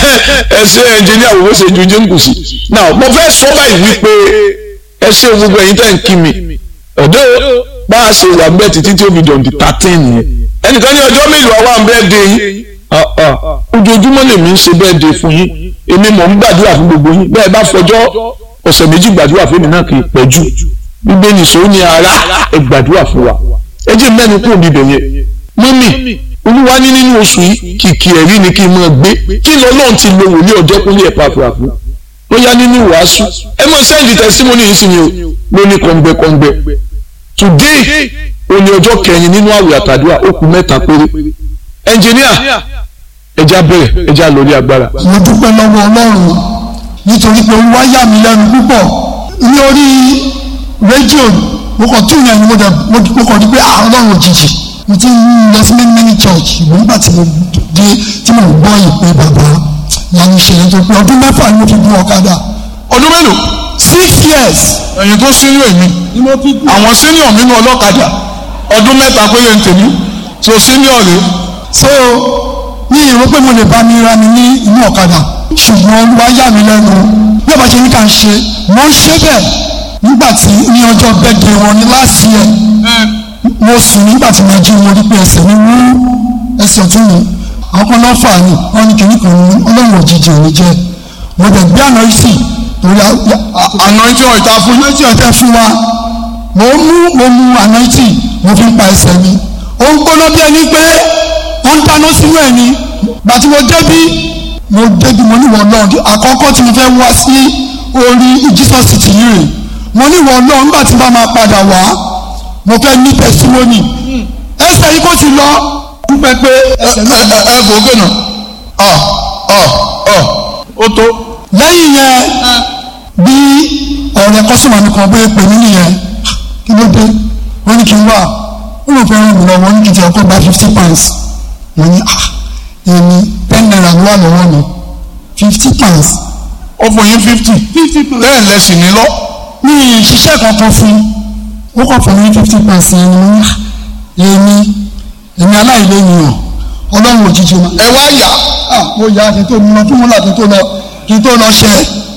ẹ ṣe ẹnjìníà wo ṣe ju jíǹkù sí now mo fẹ́ sọ báyìí wípé ẹ ṣe gbogbo ẹ̀yin tẹ́ ń kí mi ọ̀dọ́ bá a ṣe wà bẹ́ẹ̀ títí tí ó fi dọ̀ǹdì thirteen yẹn ẹnìkan ní ọjọ́ mélòó àwa ń bẹ́ẹ̀ dé yín ojoojúmọ́ lèmi ń ṣe bẹ́ẹ̀ dé fún yín èmi mò ń gbàdúrà fún gbogbo yín bẹ́ẹ̀ bá fọjọ́ ọ̀sẹ̀ méjì gbàdúrà fún mi náà kì í pẹ́ jù bíbélì sọ ní ara ẹ gbàdúrà fún wa ẹ jẹ́ mẹ́nu kúrò níbẹ̀ yẹn mọ́mì olúwa ní nínú oṣù yìí kìkì ẹ̀rí ni kí n máa gbé kí lọ́lọ́run ti lo wòlíì ọjọ́ kúnlé ẹ̀ pàápàá fún ó yá nínú wàásù ẹ mọ sẹ́ndì tẹsímọ́nì yìí sí ni o ló ní kọ̀ǹgbẹ̀kọ̀ǹgbẹ̀ today òní ọjọ́ kẹrin nínú àwẹ̀ àtàdúrà ó kù mẹ́ta péré ẹnjìníà ẹja bẹ̀rẹ̀ ẹja lórí agbára. mo dúpẹ́ lọ́wọ́ ọlọ́run nítorí pé olúwa yà mí lẹ́nu púpọ̀ ní orí rédíò mo kàn tún yẹn ni mo dẹ̀ mo kàn rí pé ah ọlọ́run òjijì mo ti ń lọ sí many many church ìwọ̀n nígbà tí mo dé tí mo gbọ́ ìpè bàbá yanu ìṣẹ̀lẹ̀ tó pé ọdún mẹ́fà ni mo fi gun ọ̀kadà ọdún mélòó six years ẹ̀yin tó sínú èmi ni mo fi gun àwọn senior nínú ọlọ́kadà ọdún mẹ́ta péré ń tèmi so senior rèé so ní ìró pé mo lè bá mi ra mi ní inú ọ̀kadà ṣùgbọ́n olúwa yà mí lẹ́nu bí ọba ṣe ní ká ń ṣe mo ń ṣe bẹ́ẹ̀ nígbà tí ní ọjọ́ bẹ́ẹ̀dẹ̀ wọn ní last year mo sùn nígbà tí mo jí mo rí pé ẹsẹ̀ mi wú ẹsẹ̀ ọ̀tún mi àwọn kan lọ́ fà ní wọ́n ní kìnnì kan ní ọlọ́run òjijì òní jẹ́ mo dẹ̀ gbé àná ìsì torí àná tí wọn ìta fún àná ìsì ọ̀tẹ̀ fún wa mo mú mo mú àná ìsì mo fi ń pa ẹsẹ̀ mi ó ń gbóná bí ẹni pé wọ́n ń dáná sínú ẹ̀ ni gbàtí mo débi mo débi mo níwọ̀ náà àkọ́kọ́ tí mo fẹ́ wá sí orí Jesus ti yìí rè mo níwọ̀ náà nígbà tí bá máa padà wá mo fẹ́ ní testimony ẹsẹ̀ yìí kò ti lọ dúpẹ́ pé ẹsẹ̀ náà lọ. ẹ bò ó gbẹ̀nà ọ ọ ọ ó tó. lẹ́yìn yẹn bí ọ̀rẹ́ kọ́sùmọ̀ mi kan bóyá pè mí nìyẹn kí ló dé wọ́n ní kí n wà ó ló fẹ́ ràn mí lọ́wọ́ ní kí n ti ọkọ̀ gba fifty pounds mo ní ah èmi ten naira ló wà lọ́wọ́ mi fifty pounds ó fún yín fifty bẹ́ẹ̀ lẹ́sìn ní lọ. mi ì ṣiṣẹ́ kankan fún ó kàn fún mi fifty pounds yẹn ni mo ní èmi èmi aláìlẹ́yìn ọlọ́run òjijì ma. ẹ wá yà ah mo yà á kí n tó mú lọ kí mo là kí n tó lọ kí n tó lọ ṣẹ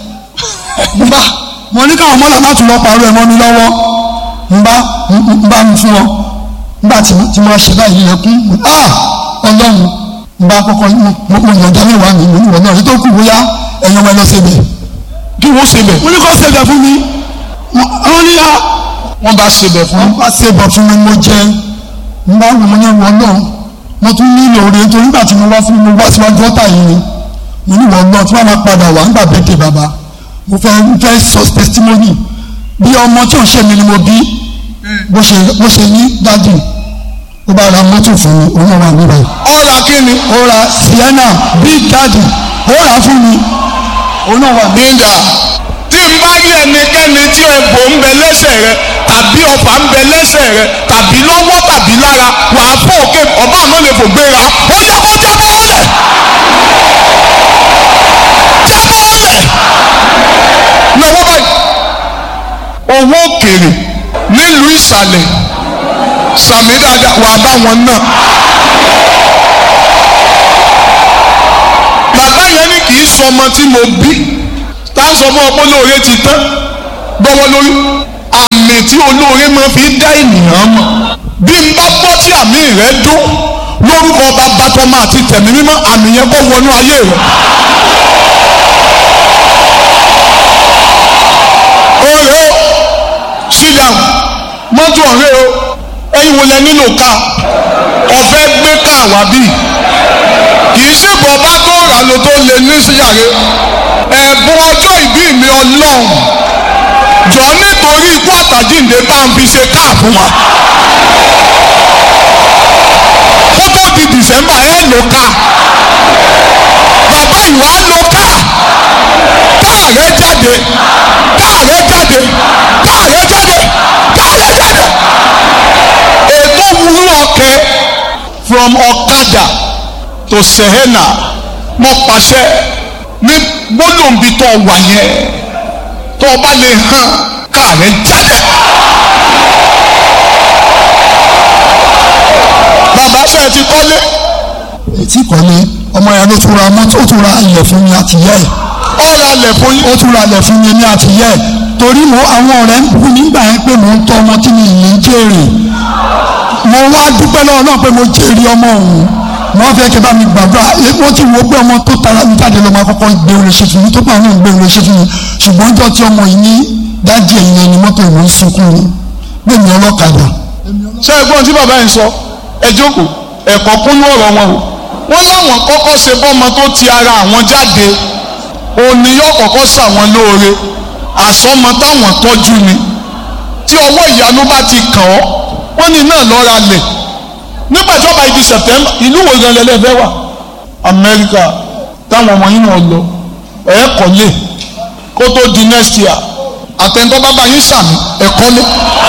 n bá mo ní káwọn mọ́lá má tún lọ pàrọ̀ ẹ̀ mọ́ mi lọ́wọ́ n bá n bá mi fún ọ n bá tí tí mo ṣe báyìí yẹ kún ah ọlọ́run n bá kọ́kọ́ mo mo yànjá mẹ́wàá mi mo ní wọ́n náà ètò kù bóyá ẹ̀yàn wọn lọ síbẹ̀ kí wọ́n ṣe bẹ̀. mo ní kó ṣẹbẹ̀ fún mi wọ́n ní ah wọ́n bá ṣe bẹ̀ fún wọ́n bá ṣẹbẹ̀ fún mi mo jẹ n bá wù mí ní wọn náà mo tún nílò oore nítorí nígbà tí mo wá fún mi wá síwájú ọ̀tá yìí ni mo ní wọn náà tí wọ́n máa padà wá nígbà bẹ́tẹ̀ bàbá mo fẹ́ fẹ́ sọ testimony bí ọmọ tí ò ń ṣe mi ni mo bí bó ṣe bó ṣe ní dájú ó bá ra mọ́tò fún mi òun náà wà níbẹ̀. ọ̀la kí ni. ó ra sienna big daddy ó rà fún mi òun náà wà níbẹ̀. nígbà tí n bá yẹ ẹnikẹ́ni tí egbò ń bẹ lẹ́sẹ̀ rẹ tàbí ọfà ń bẹ lẹ́sẹ̀ rẹ tàbí lọ́wọ́ tàbí lára wà á fọ́ òkè ọba àmọ́ lè fò gbéra ó yẹ kó jábọ́ ọ̀lẹ̀ jábọ́ ọ̀lẹ̀ lọ́wọ́ báyìí owó òkèrè nílùú ìsàlẹ̀ sàmì dáadáa wà bá wọn náà. bàbá yẹn ní kì í sọ ọmọ tí mo bí tá a sọ fún ọpọ olóore ti tán gbọ́wọ́ lórí àmì tí olóore máa fi dá ènìyàn mọ̀ bí n bá gbọ́ tí àmì rẹ dún lórúkọ bàbá tọmọ àti tẹ̀mí mímọ́ àmì yẹn kó wọnú ayé rẹ. ọ̀rẹ́ o sit down mọ́tò ọ̀rẹ́ o ẹ̀yin wo lẹ nílò ká ọ̀fẹ́ gbé ká wá bí kì í ṣe bọ̀ bá tó rà ló tó lè ní síyàrá ẹ̀bùn ọjọ́ ìbí mi ọlọ́run jọ nítorí ikú àtàjíǹde bá ń fi ṣe káà fún wa kó tó di dìsẹ́mbà ẹ̀ ló ká bàbá ìwà ló ká káà rẹ jáde káà rẹ jáde káà rẹ jáde káà rẹ jáde ètò wúrú ọkẹ from ọ̀kadà to sehena mo pàṣẹ ní gbólóǹbi tó wà yẹn tó o bá lè hàn káàrẹ jáde. bàbá ṣe ti kọ́lé ètí kọ́lé ọmọ yẹn ló tún ra mọ́tò ó tún ra ilẹ̀ fún mi àti yẹ́ ẹ̀ ó ra lẹ̀ fún yín ó tún ra ilẹ̀ fún mi ní àti yẹ́ ẹ̀ torí mo àwọn ọ̀rẹ́ ń bú nígbà yẹn pé mò ń tọ́ ọmọ tí mi yìí ń jèrè mo wá dúpẹ́ lọ́wọ́ náà pé mo jèrè ọmọ òun wọ́n fẹ́ kí bá mi gbàdúrà wọ́n ti wo pé ọmọ tó tara mi jáde lọ́mọ akọ́kọ́ gbé orin ṣe fún mi tó pa àwọn gbé orin ṣe fún mi ṣùgbọ́n ọjọ́ tí ọmọ yìí ní dájú ẹ̀yìn ẹni mọ́tò ìwé ń sunkún ni gbẹ̀mí ọlọ́kadà ṣé ẹ̀gbọ́n tí bàbá yẹn sọ ẹ jókòó ẹ̀kọ́ kúnú ọ̀rọ̀ wọn o wọ́n láwọn kọ́kọ́ ṣe bọ́mọ tó ti ara àwọn jáde òní yóò kọ́kọ́ ṣàwọn lóore àsọmọ táwọn tọ́jú ni tí ọwọ́ ìyanu bá ti kàn ọ́ wọ́n ní náà lọ́ra lẹ̀ nígbà tí ọba ìdí September ìlú wo gan lẹ́lẹ́fẹ́ wà Amẹ́ríkà táwọn ọmọ yín náà lọ ẹ̀ kọ́lé kó tó di next year àtẹ̀ntọ́ bàbá yín sàmì ẹ̀ kọ́lé.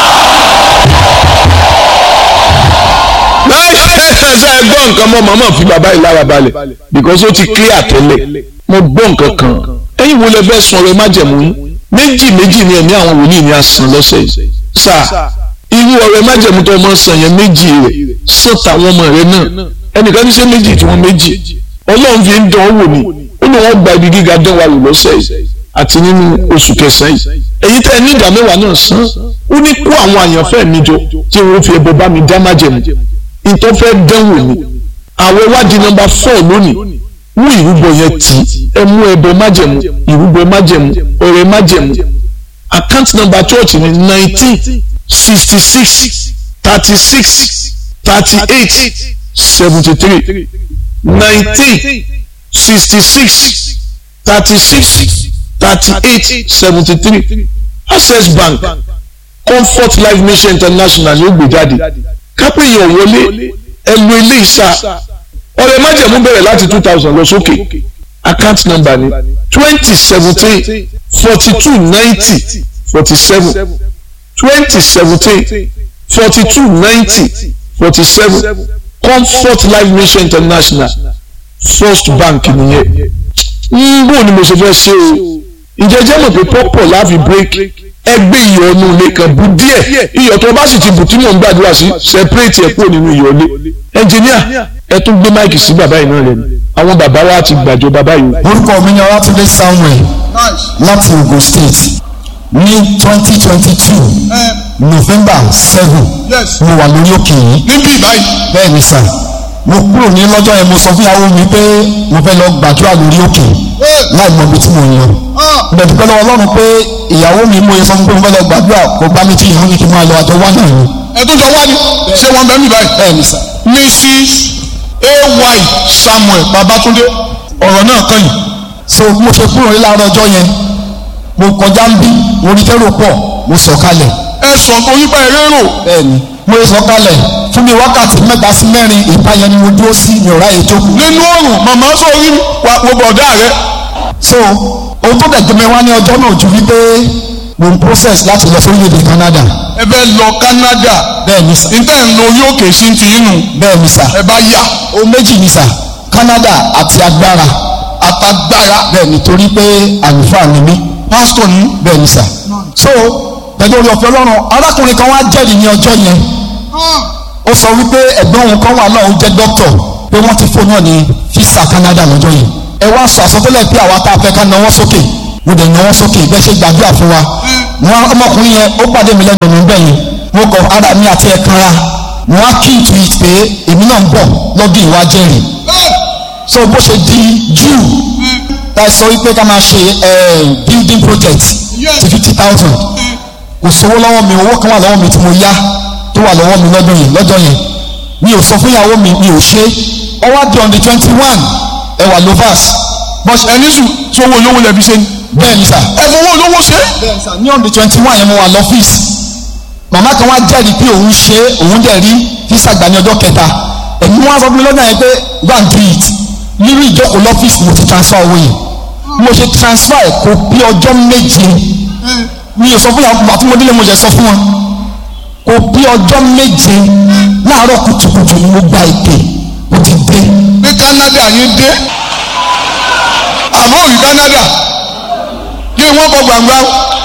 láì ṣe é gbọ́ nǹkan mọ́ màmá fi bàbá yìí lára balẹ̀ because ó ti clear tẹ́lẹ̀ mo gbọ́ nǹkan kan ẹ̀yin wo lẹ fẹ́ sun ọrẹ májẹ̀mú yín méjì méjì ni ẹ̀mí àwọn wòlíì ni a san lọ́sẹ̀ yìí sáà irú ọrẹ májẹ̀mú tó ọmọ san yẹn méjì rẹ̀ sàn táwọn ọmọ rẹ̀ náà ẹnìkan ní ṣe méjì tí wọ́n méjì ọlọ́run fi ń dán wò ní ó ní wọ́n gba ibi gíga dán wa wò lọ́sẹ̀ yìí àti nínú oṣù kẹsàn-án yìí èyí tẹ́ ẹ ní ìdá mẹ́wàá náà san ó ní kó àwọn àyànfẹ́ mi jọ tí wọ́n fi ẹbọ bá mi dá májẹ̀mú ìtọ́ fẹ́ dánwò ni àwọn ìwádìí nọ́mbà four lónìí mú ìrúbọ yẹn tì ẹ mú ẹbọ májẹ̀mú ìrúbọ májẹ̀mú ọrẹ májẹ̀mú account number church ni nineteen sixty six thirty six thirty eight seventy three nineteen sixty six thirty six thirty eight seventy three access bank comfort life mission international ló gbé jáde kápẹ́ yẹn wọlé ẹnu ilé ìsà ọ̀rẹ́ májẹ̀mú bẹ̀rẹ̀ láti two thousand lọ sókè account number ni twenty seventeen forty two ninety forty seven twenty seventeen forty two ninety forty seven comfort life mission international first bank nìyẹn ń bò ni mo ṣe fẹ́ ṣe o ǹjẹ́ jẹ́ mọ̀ pé pọ́pọ̀ láàfin break ẹgbẹ́ iyọ̀ ọ̀nù ilé kan bu díẹ̀ iyọ̀ tó bá sì ti bù tí mò ń gbàdúrà sí separate ẹ̀ kúrò nínú iyọ̀ ilé ẹnjìníà ẹ tún gbé máìkì sí bàbá yìí náà lẹ́nu àwọn bàbá wa ti gbàjọ bàbá yìí. orúkọ mi ni ọlátúndé samuel láti ogun state ní twenty twenty two november seven mo wà lórí òkè yìí níbí báyìí bẹ́ẹ̀ ni sà mo kúrò ní lọ́jọ́ yẹn mo sọ fún ìyàwó mi pé mo fẹ́ lọ gbàdúrà lórí òkè láì mọ ibi tí mo ń lọ bẹ́ẹ̀ dúpẹ́ lọ́wọ́ ọlọ́run pé ìyàwó mi mo yẹ sọ fún pé mo fẹ́ lọ gbàdúrà kó bá mi tí ìyàwó mi kí n máa lọ àjọ wá náà ni ẹtún jọ wá ní ṣé wọn bẹ mí báyìí. bẹ́ẹ̀ ni sà mrs ay samuel babatunde ọ̀rọ̀ náà kàn yìí. so mo ṣe kúrò ní láàárọ̀ ọjọ́ yẹn mo kọjá ń bí mo rí tẹ́rò pọ̀ mo sọ̀ kalẹ̀ ẹ sọ torí pé eré rò bẹ́ẹ̀ni mo sọ kalẹ̀ fún mi wákàtí mẹ́ta sí mẹ́rin ìpayẹn ni mo dúró sí ní ọ̀rá ètò kù. nínú oòrùn màmá sórí wa wo bọ̀dá rẹ so ohun tó dẹ̀gbẹ́ mi wá ní ọjọ́ náà ju wípé mo ń process láti lọ sórílẹ̀-èdè Canada ẹ bẹ lọ Canada bẹ́ẹ̀ ni sà níta ń lo orí òkè sí ti inú bẹ́ẹ̀ ni sà ẹ bá yà ohun méjì ni sà Canada àti agbára àtàgbára bẹ́ẹ̀ ni torí pé àlùfáà ni mí pásítọ̀ ní. bẹ́ẹ̀ ni sà so pẹ̀lú orí ọ̀fẹ́ Ọlọ́run arákùnrin kan wá jẹ́rìí ní ọjọ́ yẹn ó sọ wípé ẹ̀gbọ́n òun kan wà náà ó jẹ́ dókítọ̀ pé wọ́n ti fóònù náà ní fisa Canada lọ́jọ́ yẹn ẹ wá sọ àsọtẹ́lẹ̀ pé àwa tá a fẹ́ ká nawọ́ sókè mo dẹ̀ nawọ́ sókè bẹ́ẹ̀ ṣe gbàdúrà fún wa wọn ọmọkùnrin yẹn ó pàdé mi lẹ́nu ọ̀nà bẹ́ẹ̀ yẹn mo kọ ara mi àti ẹ̀ kanra wọn á kí ìtù yìí pé èmi náà ń bọ̀ lọ́dún ìwà jẹ́rìí so bó ṣe di June tá a sọ wípé ká máa ṣe building project ti fifty thousand kò sówó lọ́wọ́ mi owó kan wà lọ́wọ́ mi tí mo yá tó wà lọ́wọ́ mi lọ́dún yẹn lọ́jọ́ yẹn mi ò sọ fún ìyàwó mi mi ò ṣe ó wá di on the twenty one ẹwà lovas bọ́s ẹni sùn sówó olówó lẹ́bi ṣe ni. bẹ́ẹ̀ ni sà ẹ fowó olówó ṣe. bẹ́ẹ̀ ni sà ní on the twenty one yẹn mo wà lọ́fíìsì màmá kan wá jẹ́rìí pé òun ṣe òun dẹ̀ rí físà gbà ní ọjọ́ kẹta ẹ̀mí wọn sọ fún mi lọ́dún yẹn pé go and do it nínú ìjókòó lọ́fíìsì mo ti transfer owó yẹn mo ṣe transfer ẹ̀ kó bí ọjọ́ méje mi ò sọ fún yàrá àti mo délé mo jẹ sọ fún wọn kò bí ọjọ́ méje láàárọ̀ kùtùkùtù ni mo gba ìpè mo ti dé ní Canada yín dé àmọ́ òrì Canada kí wọ́n kọ gbàngbà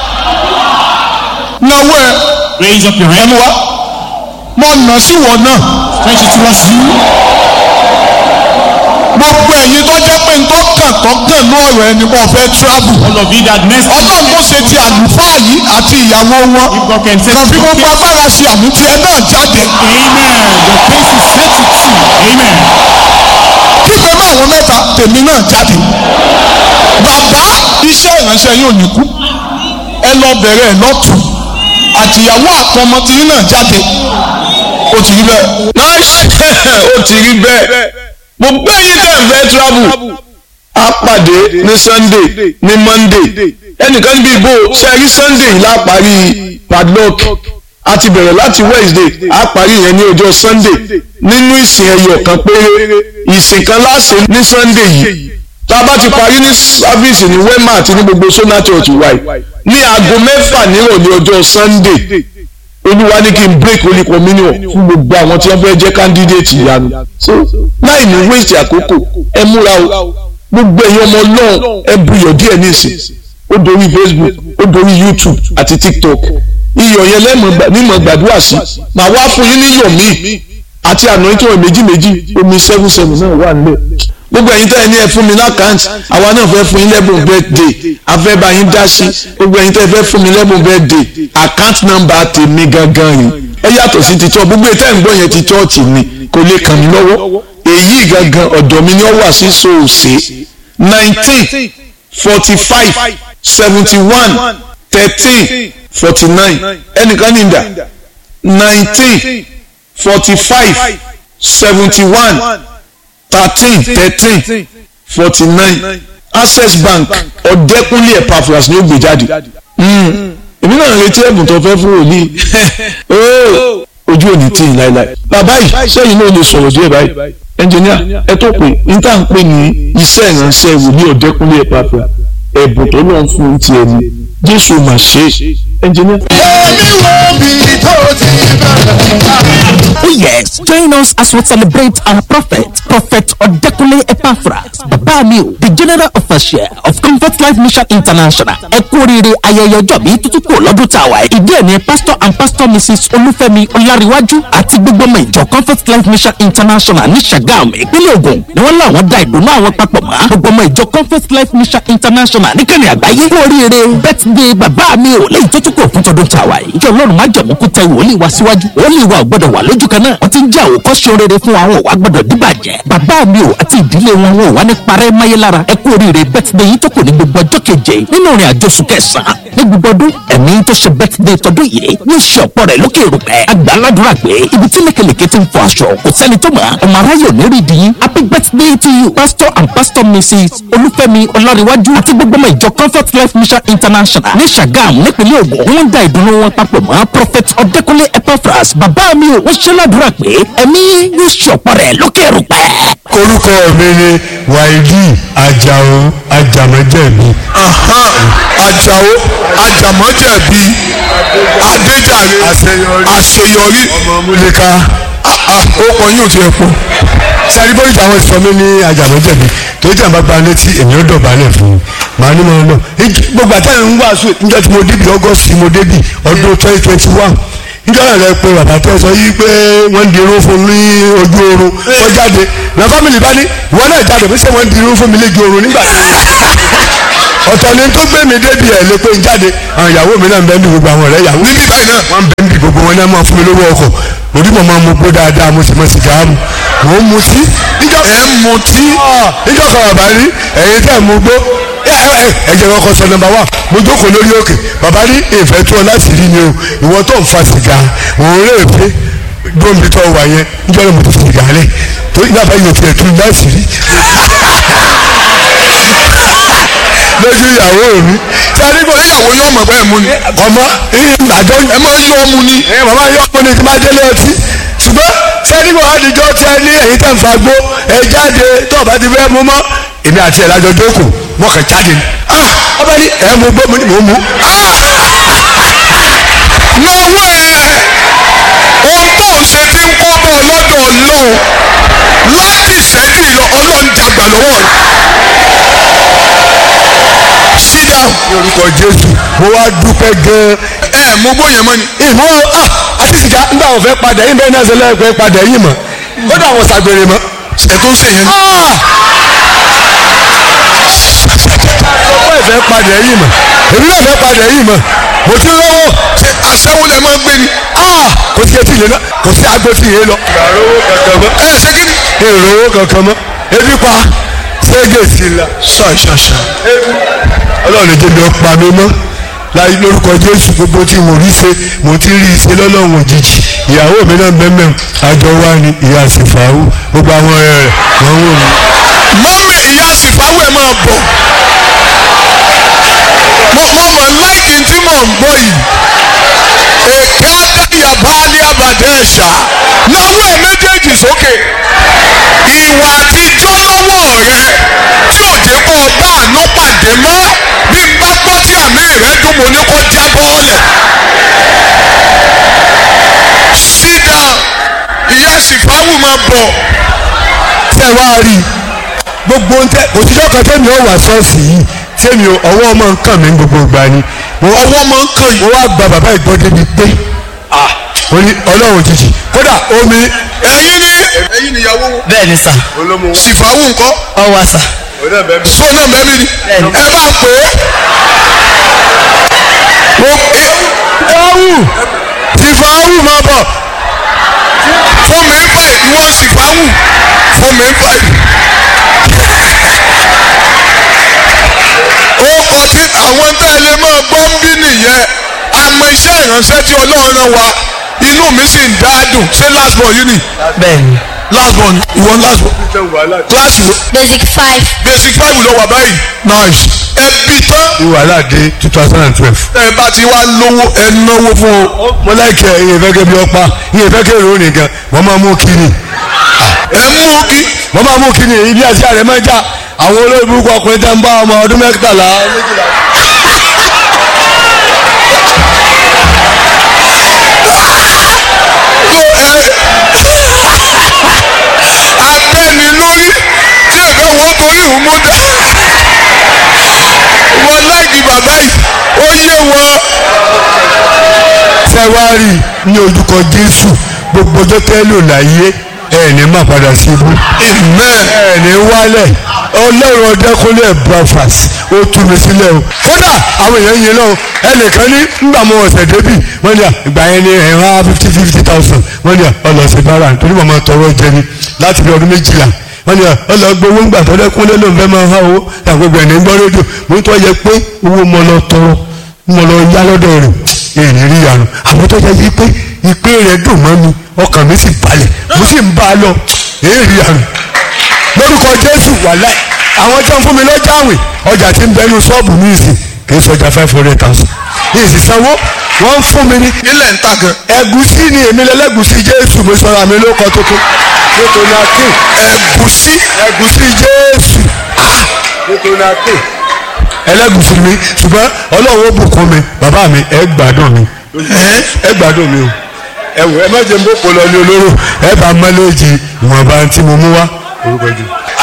náwó ẹ Raise up your hand. ẹnu wa mo nà sí wọ náà Stretch it towards you. gbogbo ẹ̀yin tó jẹ́ pé nǹkan kàn tó kàn ní ọ̀rọ̀ ẹni kò fẹ́ travel. All of you that next ọlọ́run tó ṣe ti àlùfáà yìí àti ìyàwó wọn If God can set kan fi you gbogbo okay. agbára ṣe àmúti ẹ náà jáde. Amen. The case is set to two. Amen. kíkọ́ náà àwọn mẹ́ta tèmi náà jáde. bàbá iṣẹ́ ìránṣẹ́ yóò ní kú ẹ lọ bẹ̀rẹ̀ ẹ lọ́tún àtìyàwó àtọmọ tí yín náà jáde ó ti rí bẹ́ẹ̀. nice ó ti rí bẹ́ẹ̀ mo gbé yín tẹ̀ ń fẹ́ travel a pàdé ní sunday ní monday ẹnìkan níbi ìbò ṣe rí sunday yìí láparí padlock a ti bẹ̀rẹ̀ láti wednesday a parí yẹn ní ọjọ́ sunday nínú ìsìn ẹyọ kan péré ìsìn kan láṣẹ ní sunday yìí tá a bá ti parí ní sáfíìsì ní wema àti ní gbogbo sona church wáyé ní aago mẹ́fà nírọ̀lẹ́ ọjọ́ sunday olúwa ní kí n break holy communion fún gbogbo àwọn tí wọ́n fẹ́ jẹ́ candidate ìyanu so láì ní waste àkókò ẹ múra o gbogbo ẹ̀yin ọmọ náà ẹ buyọ̀ díẹ̀ nísìn ó dorí facebook ó dorí youtube àti tiktok iyọ̀ yẹn lẹ́mọ̀ gbàdúrà sí màá wá fún yín níyọ̀ míì àti àná tí wọ́n méjì méjì omi seven seven náà wà nílẹ̀ gbogbo ẹ̀yin tẹ́ ẹ ní ẹ fún mi lákàntì àwa náà fẹ́ fún yín lẹ́bùn birthday afẹ́ bá yín dá sí gbogbo ẹ̀yin tẹ́ ẹ fẹ́ fún mi lẹ́bùn birthday account number tèmi gangan yìí ẹ yàtọ̀ sí ti church gbogbo ìtẹ́ ń gbọ́ yẹn ti church ni kò lè kàn mí lọ́wọ́ èyí gangan ọ̀dọ̀ mi ni ó wà sí soose nineteen forty five seventy one thirteen forty nine ẹnìkan ní ìdá nineteen forty five seventy one thirteen thirteen forty nine access bank ọ̀dẹ́kúnlé epaphras ni ó gbé jáde èmi náà ń retí ẹ̀bùn tó fẹ́ fún wòlíì Óò, ojú òní tí ì láéláé bàbá yìí sẹ́yìn náà lè sọ̀rọ̀ díẹ̀ báyìí ẹnjìníà ẹ tó pé níta ń pè ní iṣẹ́ ìránṣẹ́ wòlíì ọ̀dẹ́kúnlé epaphras ẹ̀bùn tó lọ́n fún ti ẹni jésù mà ṣe é ẹnjìníà. èmi wo bí tó ti bẹ̀rẹ̀. Oh yes, join us as we celebrate our prophet, Prophet Odekunle Epaphras, Babamio, the General Official of Comfort Life Mission International. Ẹ kú oríire ayẹyẹ ọjọ́ bí tuntun kò lọ́dún tá a wà yìí. Ìdí ẹ̀ ni Pastor and Pastor Mrs. Olúfẹ́mi Ọláríwájú àti gbogbo ọmọ ìjọ Comfort Life Mission International ní Ṣàgámù, ìpínlẹ̀ Ògùn ni wọ́n láwọn da ìdùnnú àwọn papọ̀ mọ́. Gbogbo ọmọ ìjọ Comfort Life Mission International níkànnì àgbáyé. Kú oríire birthday bàbá mi ò léyìí tó tún kò fún tọdún tá a wà yìí. Ìjọ Ọlọ́run má jẹ̀mú kú tẹ wòlíì wá síwájú. Wòlíì wa ò gbọ́dọ̀ wà lójú kan náà. Wọ́n ti ń jẹ́ àwòkọ́ṣe rere fún àwọn òwà gbọ́dọ̀ díbàjẹ́. Bàbá mi ò àti ìdílé wọn wọn ò wá ní parẹ́ máyé lára. Ẹ kú oríire birthday yìí tó kù ní gbogbo ọjọ́ keje nínú ìrìn àjò oṣù kẹsàn-án. Ní gbogbo ọdún ẹ̀mí tó ṣe birthday tọdún yìí yóò ṣe ọ̀pọ̀ rẹ̀ lókè rúpẹ́. Àgbà aládùúrà pé ibi tí lékelèké ti ń fọ aṣọ kò sẹ́ni tó mọ̀. Ọmọ aráyò ní rí dìín. Happy birthday to you Pastor and Pastor Mrs. Olúfẹ́mi Ọláríwájú àti gbogbo ọmọ ìjọ Comfort Life Mission International ní Ṣàgámù nípínlẹ̀ Ògùn. Wọ́n ń da ìdùnnú wọn papọ̀ mọ́ Prophet Ọdẹ́kúnlé Epaphras. Bàbá mi ò wọ́n ṣe ládùúrà pé ẹ̀mí yóò ṣe ọ̀pọ̀ rẹ̀ lókè rúpẹ́. orúkọ mi ni wáìdì ajáò ajámẹjẹmí Aha, Àjàó Àjàmọ́jẹ̀bi Adéjàre Àṣeyọrí. Àṣeyọrí ọmọ múlíká Ah, ah, ó kọ yóò ti ẹ̀ pọ̀. sáré bóyá àwọn sọ mí ní ajámẹjẹmí tó jẹ́ àbá gba létí èmi ó dọ̀bálẹ̀ fún un màá ní màá lọ Ìj- gbogbo àtàwọn ń wàásù níjọ́ tí mo débi ọgọ́sì mo débi ọdún twenty twenty one níjọ́ náà lẹ pé bàbá tó sọ yìí pé wọ́n ń dirun fún mi ní ojú oorun wọ́n jáde na fámìlì bá ní ìwọ náà jáde bí sẹ́ wọ́n ń dirun fún mi lójú oorun nígbà ọ̀tọ̀ ni tó gbé mi débi ẹ̀ lé pé ń jáde àwọn ìyàwó mi náà ń bẹ́ẹ̀ ní gbogbo àwọn ọ̀rẹ́ ìyàwó Níbí báyìí náà. wọ́n ń bẹ́ẹ̀ ní gbogbo wọn náà máa fún mi lówó ọkọ̀ orí mọ̀ máa mú gbó dáadáa mo sì mọ sìgá mu mò ń mutí níjọ́ Ẹ̀ ń mutí. níjọ́ kan bàbá rí ẹ̀yin tẹ́ ẹ̀ mú gbó ẹ ẹ ẹ jẹ́ kọ́kọ́ sọ nọ́mbà wá mo jókòó lórí òkè bàbá ní ìfẹ́ tó ọ láti rí ni o ìwọ tó ń fa sìgá òun rè pé gbóǹbi tó wà yẹn níjọ́ náà mo ti sìgá lẹ̀ tó ní àbá yóò tiẹ̀ tún láti rí lójú ìyàwó mi Sẹ́ni kò níyàwó yóò mọ̀ bẹ́ẹ̀ mú ni. ọmọ àjọ Ẹ máa ń yọ ọmú ni. ẹ màmá yọ ọmọ ní ti máa délé ọtí ṣùgbọ́n sẹ́ni kò àdìjọ́ tẹ ní ẹ̀yìn tẹ̀ ń fa gbó ẹ jáde tó o bá ti fẹ́ mú mọ́ èmi àti ẹ̀ lájọ jókòó mọ́ kàn jáde ni ah ọba ní ẹ̀ mú gbó mo ní mò ń mú Lọ́wọ́ ẹ̀ ohun tó ń ṣe ti ń kọ́ bọ́ lọ́dọ̀ Ọlọ́run láti ìṣẹ́jú ìlọ Ọlọ́run dàgbà lọ́wọ́ rẹ̀. Sit down. ní orúkọ Jésù mo wá dúpẹ́ gan-an Ẹ mú bóyá mọ́ ni. ìmọ̀ ah àti sìgá nígbà wọn fẹ́ padà yín bẹ́ẹ̀ náà ṣe lẹ́ẹ̀pẹ́ padà yín mọ̀ ó dà wọn ṣàgbèrè mọ́ ẹ tó ń ṣe yẹn. ọ̀pọ̀ ìfẹ́ padà ẹ̀yìn mọ̀ èmi náà fẹ́ padà ẹ̀yìn mọ̀ mo ti lọ́wọ́ ṣe aṣẹ́wó lẹ máa ń gbé ni. kò sí etí yẹn lọ kò sí agbo tí yẹn lọ. ìrànlọ́wọ́ kankan mọ́ ẹ ṣe kí ni. ìrànlọ́wọ́ kankan mọ́ ebi pa ṣége sí i la. ṣàṣàṣà. ọlọ́run jẹ́ mi ọ̀pá mi mọ́ láyé lórúkọ jésù gbogbo tí mo rí ṣe mo ti rí ṣe lọ́lọ́run òjijì ìyàwó mi náà bẹ́ẹ̀ àjọ wa ni ìyá àsìfàáwù gbogbo àwọn ọ̀rẹ́ rẹ̀ wọ́n wò mí. mọ́mí ìyá sífàwù ẹ̀ máa bọ̀. mo mo mọ̀ láìkí tí mò ń gbọ́ yìí. èké adáyàbá ní abàdé ẹ̀ṣà. náwó ẹ̀ méjèèjì sókè. ìwà àtijọ́ lọ́wọ́ rẹ tí ò jẹ́ kó o bá àánú pàdé mọ́ bí n bá gbọ́ tí àmì rẹ dùn mo ní kó já bọ́ọ̀lẹ̀. sídà ìyá sífàwù máa bọ̀. tẹ́ wá rí i gbogbo ń tẹ òtítọ́ kan tẹ́mi ọ̀ wá ṣọ́ọ̀ṣì yìí tẹ́mi ọwọ́ ọmọ nǹkan mi gbogbo ìgbà ni mo wá ọwọ́ máa ń kàn yìí. mo wá gba bàbá ìgbọ́ débi pé ó ní ọlọ́run òjijì kódà omi ẹ̀yin ni ẹ̀yin ni ìyàwó wọn. bẹ́ẹ̀ ni sà sífàwù ńkọ́ ọ wá sà so náà bẹ́ẹ̀ mi ni ẹ bá pè é. mo ẹ fáwù ti fáwù máa bọ̀ fún mi ń fà ìwọ sífàwù fún mi ń fà yìí. ó kọ tí àwọn tá ẹ lè máa gbọ́ ń bí nìyẹn àmọ́ iṣẹ́ ìránṣẹ́ tí ọlọ́run rán wa inú mi sì ń dá dùn ṣé last born yìí ni bẹ́ẹ̀ ni last born ìwọ last born kíláàsì wo Basic five. basic five ló wà báyìí nice ẹbí tán wàhálà dé two thousand and twelve. ẹ bá ti wá lówó ẹ náwó fún o mo láìkẹ́ iye fẹ́ kẹ́ bí ọpa iye fẹ́ kẹ́ èrò nìkan wọ́n máa mú kiri ẹ mú kí wọ́n máa mú kiri ibi àti àrẹ máa já àwọn olórí burúkú ọkùnrin tẹ́ ń bá ọmọ ọdún mẹ́tàlá méjìlá. abẹ́ni lórí tí ẹ̀fẹ́ wọn torí ìhùn mú dá wọn láìkí bàbá yìí ó yé wọn fẹ́wárì ní ojúkọ jésù gbogbo ọjọ́ tẹ́ lò láyé ẹ̀ ní má padà sí ibú amen ẹ̀ ní wálẹ̀ ọlọ́run ọdẹ́kúnlẹ̀ breakfast ó tú mi sílẹ̀ o kódà àwọn èèyàn yẹn lọ́wọ́ ẹnìkan ní nígbà mo ọ̀sẹ̀ débì wọ́n ní à ìgbà yẹn ní ẹ̀rọ fifty fifty thousand wọ́n ní à ọlọ́sẹ̀ bára nítorí màmá tọrọ jẹ ni láti bí ọdún méjìlá wọ́n ní à ọlọ́gbowó ńgbà tó dẹ́kúnlẹ̀ ló ń fẹ́ máa há owó àgbègbè ẹ̀ ní gbọ́ rédíò mo ń tọ́ yẹ pé owó mo lọ tọrọ mo lọ yá lọ́dọ̀ rẹ̀ èyí rí yanu àwọn tó jẹ́ yí pé ìpè rẹ̀ dùn mọ́ mi ọkàn mi sì balẹ̀ mo sì ń bá a lọ èyí rí yanu lórúkọ jésù wàláì àwọn tí wọn fún mi lọ́jà àwìn ọjà tí ń bẹnu ṣọ́ọ̀bù mi ìsìn kì í sọjà five hundred thousand ìsìn sanwó wọ́n ń fún mi ní ilẹ̀ ń ta gan ẹ̀gúsí ni èmi lẹ́lẹ́gúsí jésù mo sọ̀rọ̀ àmì ló kọ tuntun nítorí akin ẹ̀gúsí ẹ̀gúsí jésù ah nítorí akin ẹlẹ́gúsí mi ṣùgbọ́n ọlọ́run ó bùkún mi bàbá mi ẹ gbádùn mi ẹ gbádùn mi o ẹ wò ẹ má jẹ́ mbó polo ní olóró ẹ bá mọ́lẹ́jì ìwọ̀nba tí mo mú wá orúkọ jù.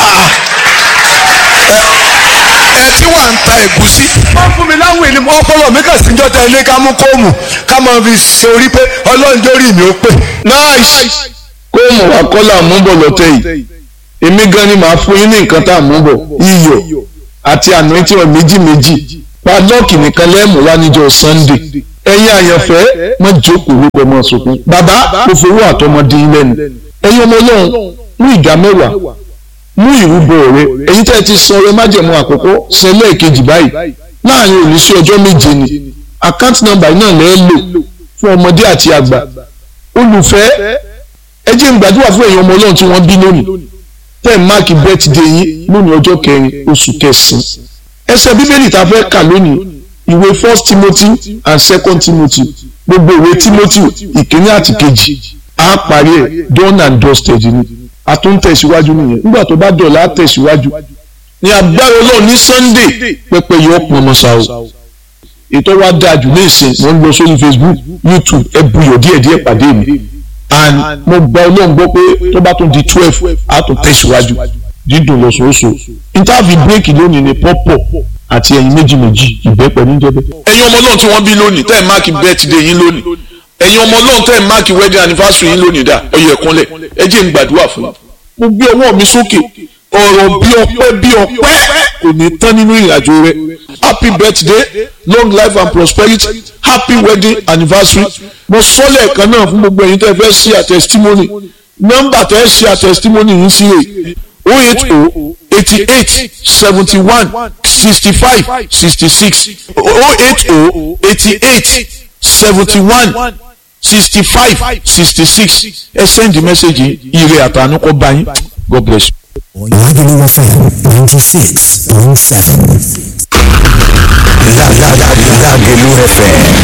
ẹ tí wà ń ta ẹ̀gúsí wọ́n fún mi láwìn ni ọpọlọ mi kàn síjọ́ tẹ ilé ká mú kóòmù ká máa fi ṣe orí pé ọlọ́run jórí mi ó pè. nice kó mọ̀ wá kọ́là mú bọ̀ lọ́tẹ̀ yìí èmi gan ni màá fún yín ní nǹkan tá à mú bọ̀ iyọ̀ àti anointing oil méjì méjì padlọ́ọ̀kì nìkan lẹ́ẹ̀mú wá níjọ́ sunday ẹ̀yin àyànfẹ́ mọ́ jókòó wípé mọ́ sunkún bàbá kò fowó àtọmọdé yín lẹ́nu ẹ̀yin ọmọ ọlọ́run mú ìdá mẹ́wàá mú ìrúbọ rẹ ẹ̀yin tẹ́ ẹ ti san ọrẹ májẹ̀mú àkọ́kọ́ san lẹ́ẹ̀kejì báyìí láàrin òní sí ọjọ́ méje ni àkáǹtì nọ́mbà yìí náà lẹ́ẹ̀ lò fún ọmọdé àti àgbà olùfẹ́ ẹ jẹ́ n gbàdúrà fún ẹ̀yin ọmọ ọlọ́run tí wọ́n bí lónìí tẹ́ ẹ̀ máàkì bẹ́tìdé yín lónìí ọjọ́ kẹrin oṣù kẹsàn-án ẹsẹ̀ bíbélì tá a fẹ́ kà lónìí ìwé first timothy and second timothy gbogbo ìwé timothy ìkíní àti kejì á parí ẹ̀ done and dusted ni a tún ń tẹ̀síwájú nìyẹn nígbà tó bá dọ̀la á tẹ̀síwájú ní agbára ọlọ́run ní sunday pẹpẹ yọ pọn ọmọ sáà o ètò wa dáa jù ní ìsìn mo ń lọ sórí facebook youtube ẹ buyọ̀ díẹ̀díẹ̀ pàdé mi and mo gba ọlọ́run gbọ́ pé tó bá tún di twelve á tún tẹ̀síwájú dídùn lọ́sọ̀ọ́sọ̀ interview break lónìí ni pọ́pọ̀ àti ẹ̀yin méjì méjì ìbẹ́pẹ níjẹ́bẹ́. ẹ̀yin ọmọ ọlọ́run tí wọ́n bí lónìí tẹ́ ẹ̀ máàkì birthday yín lónìí ẹ̀yin ọmọ ọlọ́run tẹ́ ẹ̀ máàkì wedding anniversary yín lónìí dà ọyọ ẹ̀kúnlẹ̀ ẹ jẹ́ n gbàdúrà fún yín mo gbé ọwọ́ mi sókè ọ̀rọ̀ bí ọpẹ́ bí ọpẹ́ kò ní tán nínú ìrìnàjò rẹ happy birthday long life and prosperity happy wedding anniversary mo sọ lẹ́ẹ̀kan náà fún gbogbo ẹ̀yin tẹ́ fẹ́ ṣe àtẹ̀sítímọ́nì nọ́mbà tẹ́ ṣe àtẹ̀sítímọ́nì yìí sí rè o eight o eighty eight seventy one sixty five sixty six o eight o eighty eight seventy one sixty five sixty six ẹ send message ire àtànú kọ bá yín god bless you. Lagelu FM 96.7. Lagelu FM